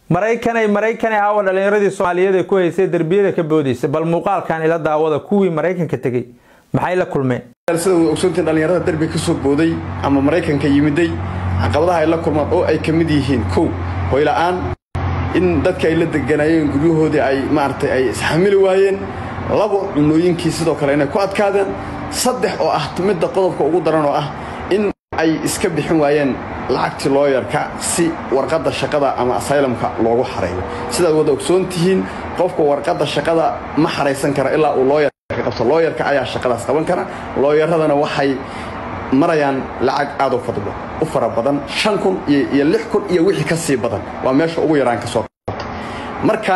maraykanay maraykanay aawa dhallinyaradii soomaaliyeed ee ku haysay derbiyada ka boodaysa bal muuqaalkan ila daawada kuwii maraykanka tegey maxay la kulmeen sida way ogsoontiin dhallinyarada derbiga ka soo booday ama maraykanka yimiday caqabadaha ay la kulmaan oo ay ka mid yihiin kow hoyla'aan in dadka ay la deganayeen guryahoodii ay maaragtay ay isxamili waayeen labo cunooyinkii sidoo kale inay ku adkaadeen saddex oo ah midda qodobka ugu daran oo ah in ay iska bixin waayeen lacagtii looyarka si warqadda shaqada ama asaylamka loogu xareeyo sidaad wada ogsoon tihiin qofka warqadda shaqada ma xaraysan kara ilaa uu looyarka qabto looyarka ayaa shaqadaas qaban kara looyaradana waxay marayaan lacag aad u fadlo u fara badan shan kun iyo lix kun iyo wixii ka sii badan waa meesha ugu yaraan ka soo qabta marka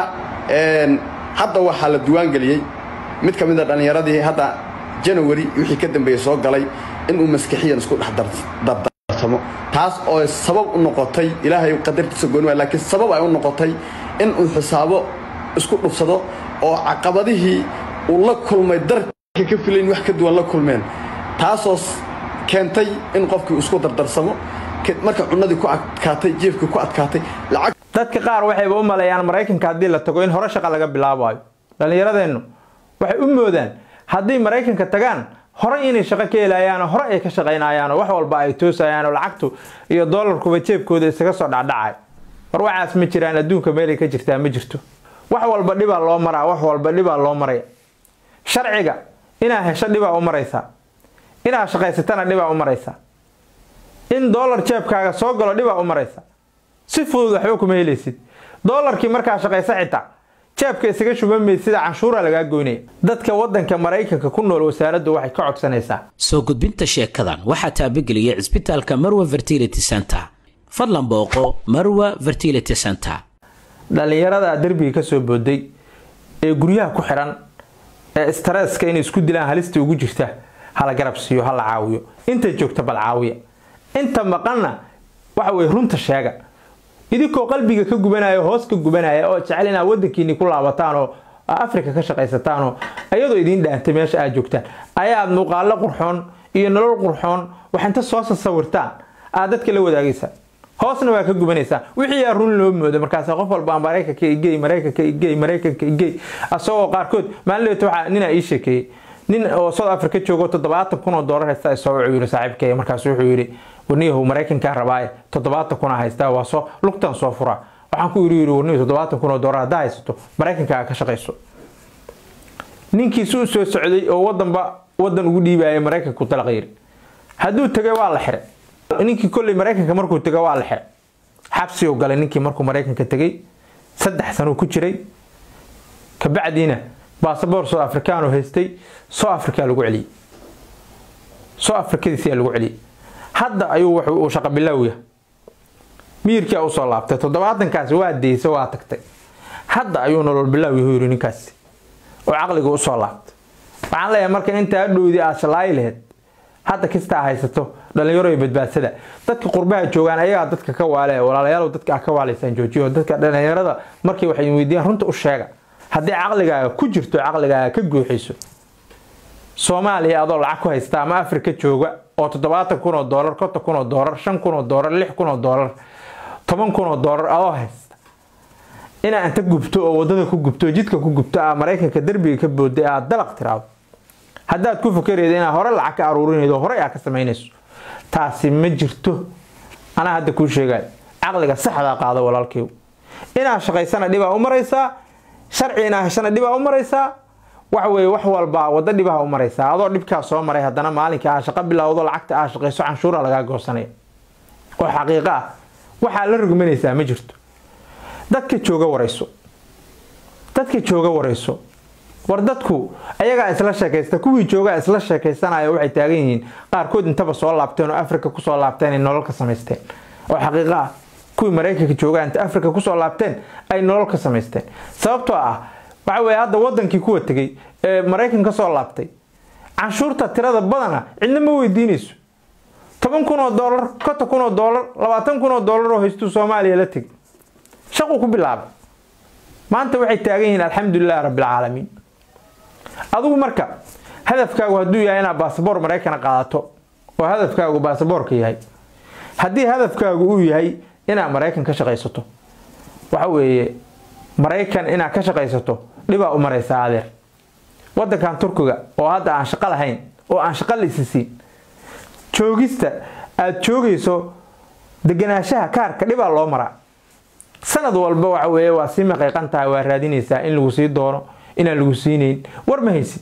hadda waxaa la diiwaangeliyey mid ka mid a dhallinyaradii hadda janawari wixii ka dambeeyey soo galay inuu maskixiyan isku dhex dardarsamo taas oo sabab u noqotay ilaahay qadartiisa gooni waay laakiin sabab ay u noqotay inuu xisaabo isku dhufsado oo caqabadihii uu la kulmay darka ka filayn wax ka duwan la kulmeen taasoo keentay in qofkii isku dardarsamo marka cunadii ku adkaatay jeefkii ku adkaatay lacag dadka qaar waxayba u maleeyaan maraykanka haddii la tago in hore shaqa laga bilaabayo dhallinyaradeennu waxay u moodaan haddii maraykanka tagaan hore inay shaqo ka helayaanoo hore ay ka shaqaynayaanoo wax walba ay toosayaanoo lacagtu iyo doolarkuba jeebkooda isaga soo dhacdhacay war waxaas ma jiraan adduunka meelay ka jirtaa ma jirto wax walba dhibaa loo maraa wax walba dhibaa loo maraya sharciga inaa hesho dhibaa u maraysaa inaad shaqaysatana dhibaa u maraysaa in doolar jeebkaaga soo galo dhibaa u maraysa si fudud waxba kuma helaysid doolarkii markaa shaqaysa xitaa jeebka isaga shubameyd sida canshuura lagaa goynaya dadka wadanka maraykanka ku nool wasaaraddu waxay ka codsanaysaa soo gudbinta sheekadan waxaa taabageliyay cisbitaalka marwa fertility center fadlan booqo marwa fertility center dhallinyarada derbiga ka soo booday ee guryaha ku xidhan ee stareska inay isku dilaan halista ugu jirta hala garab siiyo hala caawiyo inta joogta bal caawiya inta maqanna waxa weye runta sheega idinkoo qalbiga ka gubanaya hoos ka gubanaya oo jecel inaad wadankiini ku laabataan oo afrika ka shaqaysataan oo iyadoo idiin dhaantay meesha aad joogtaan ayaad muuqaalo qurxoon iyo nolol qurxoon wax inta soo sasawirtaan aad dadka la wadaagaysaa hoosna waa ka gubanaysaa wixii aa run loo moodo markaas qof walba maraykanka igey maraykanka igey maraykanka igey asagoo qaarkood maalinleeta waxaa ninaa ii sheekeeyey nin oo south africa joogo toddobaatan kun oo doolar haysta soo wuxuu yidhi saaxiibkay markaas wuxuu yidhi warniyahu maraykankaa rabaaye toddobaatan kuna haystaa waa soo lugtan soo fura waxaan ku yidhi yidhi warniyahu toddobaatan kun oo doolar haddaa haysato maraykankaa ka shaqayso ninkiisu u soo socday oo wadanba wadan ugu dhiibaya maraykanku dalaq yiri hadduu tegay waa la xiray ninkii kolley maraykanka markuu tegay waa la xiray xabsi u galay ninkii markuu maraykanka tegay saddex sanuu ku jiray kabacdiina basaboor soo afrikaan oo haystay soo afrikaa lagu celiyey soo afrikadiisiyaa lagu celiyey hadda ayuu wuxuu shaqa bilowya miyirkia usoo laabtay toddobaatankaasi waa deysa waa tagtay hadda ayuu nolol bilowya yiri ninkaasi oo caqliga usoo laabtay waxaan leeyahay marka intaa dhowdii aad shalaayi laheyd hadda kistaa haysato dhalinyaro iyo badbaadsada dadka qurbaha joogaan ayagaa dadka ka waale walaalayaal dadka ka waalaysaan joojiyo dadka dhalinyarada markay waxay weydiiyaan runta u sheega haddii caqligaaga ku jirto caqligaaga ka guuxiso soomaaliya adoo lacag ku haysta ama afrika jooga oo toddobaatan kun oo doolar konton kun oo doolar shan kun oo doolar lix kun oo doolar toban kun oo doolar adoo haysta inaa inta gubto oo wadada ku gubto jidka ku gubto aa maraykanka derbiga ka booday aad dalaq tiraado haddaad ku fakerayda inaad hore lacag ka aruurinaydo horey aad ka samaynayso taasi ma jirto anaa hadda kuu sheegayo caqliga saxdaa qaado walaalkeygu inaad shaqaysana dhibaa u maraysaa sharci inaa heshana dhibaa u maraysaa waxa weye wax walba wada dhibaha u maraysaa adoo dhibkaa soo maray haddana maalinka aa shaqo bilowdo lacagta aa shaqayso canshuura lagaa goosanaya oo xaqiiqo ah waxaa la rugmanaysaa ma jirto dadka jooga warayso dadka jooga warayso war dadku ayagaa isla sheekaysta kuwii joogaa isla sheekaysanaya waxay taagan yihiin qaarkood intaba soo laabteen oo afrika kusoo laabteen ay nolol ka samaysteen oo xaqiiqo ah kuwii maraykanka joogaa inta afrika kusoo laabteen ay nolol ka samaysteen sababtoo ah waxa weye hadda wadankii kuwa tegay ee maraykan ka soo laabtay canshuurta tirada badana cidna ma weydiinayso toban kun oo doolar konton kun oo doolar labaatan kun oo doolar oo haystuu soomaaliya la tegay shaquu ku bilaabay maanta waxay taagan yihiin alxamdulilahi rabbilcaalamiin adigu marka hadafkaagu hadduu yahay inaad baasaboor maraykana qaadato oo hadafkaagu baasaboorka yahay haddii hadafkaagu uu yahay inaad maraykan ka shaqaysato waxa weeye maraykan inaad ka shaqaysato dhibaa u maraysaa adeer waddankan turkiga oo hadda aan shaqo lahayn oo aan shaqo la isisiin joogista aada joogayso deganaanshaha kaarka dhibaa loo maraa sanad walba waxa weeye waa sii maqiiqan tahay waa raadinaysaa in lagu sii doono inaan lagu siinayn war ma haysid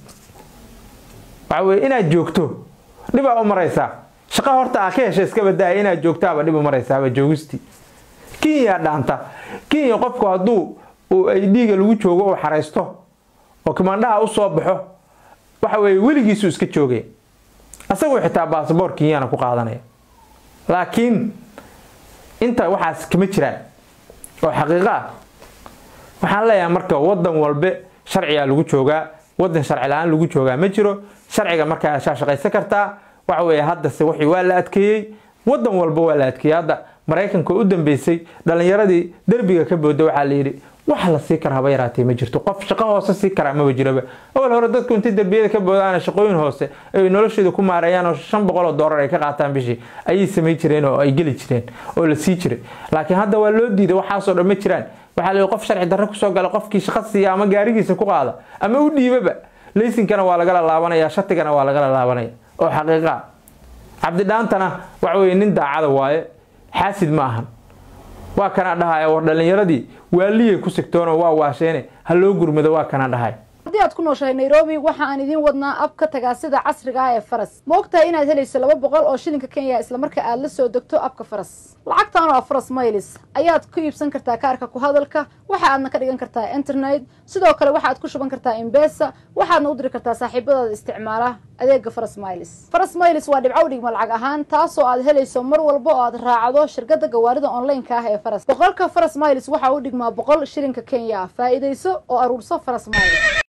waxa weye inaad joogto dhibaa u maraysaa shaqo horta aa ka hesha iska badaaya inaad joogtaaba dhib u maraysaaba joogistii kenya dhaanta kenya qofku hadduu ay dhiiga lagu joogo uu xaraysto oo kimaandhaha u soo baxo waxa weeye weligiisu iska joogaya asagoo xitaa baasboor kenyana ku qaadanaya laakiin inta waxaas kama jiraan oo xaqiiqo ah waxaan leeyahay marka wadan walbe sharcigaa lagu joogaa wadan sharci la-aan lagu joogaa ma jiro sharciga markaa shaa shaqaysan kartaa waxa weeye haddase wixii waa la adkeeyey wadan walba waa la adkeeyey hadda maraykanka u dambeysay dhalinyaradii derbiga ka booda waxaa la yidhi wax la sii kara haba yaraatee ma jirto qof shaqo hoose sii karaa maba jiraba awal hore dadku intay derbiyada ka boodaan shaqooyin hoose ay noloshooda ku maareeyaan oo shan boqol oo doolar ay ka qaataan bishii ayay samayn jireen oo ay geli jireen oo la sii jiray laakiin hadda waa loo diiday waxaasoo dhan ma jiraan waxaa la qof sharci darro kusoo gala qofkii shaqo siiya ama gaarigiisa ku qaada ama u dhiibaba laysinkana waa lagala laabanaya shatigana waa lagala laabanaya oo xaqiiqa cabdidhaantana waxa weye nin daacada waaye xaasid ma ahan waa kana dhahaya war dhalinyaradii waaliyay ku sigtoonoo waa waasheene ha loo gurmado waa kana dhahay haddii aad ku nooshahay nairobi waxa aan idiin wadnaa abka tagaasida casriga ah ee faras ma ogtahay inaad helayso laba boqol oo shilinka kenya islamarka aad la soo degto abka faras lacagtan oo faras maylis ayaad ku iibsan kartaa kaarka ku hadalka waxa aadna ka dhigan kartaa internet sidoo kale waxaad ku shuban kartaa imbesa waxaadna u diri kartaa saaxiibadaada isticmaala adeega faras maylis faras maylis waa dhibco dhigma lacag ahaan taasoo aad helayso mar walba oo aad raacdo shirkada gawaarida online-ka ah ee faras boqolka faras maylis waxa u dhigmaa boqol shilinka kenya faa'iidayso oo aruurso faras maylis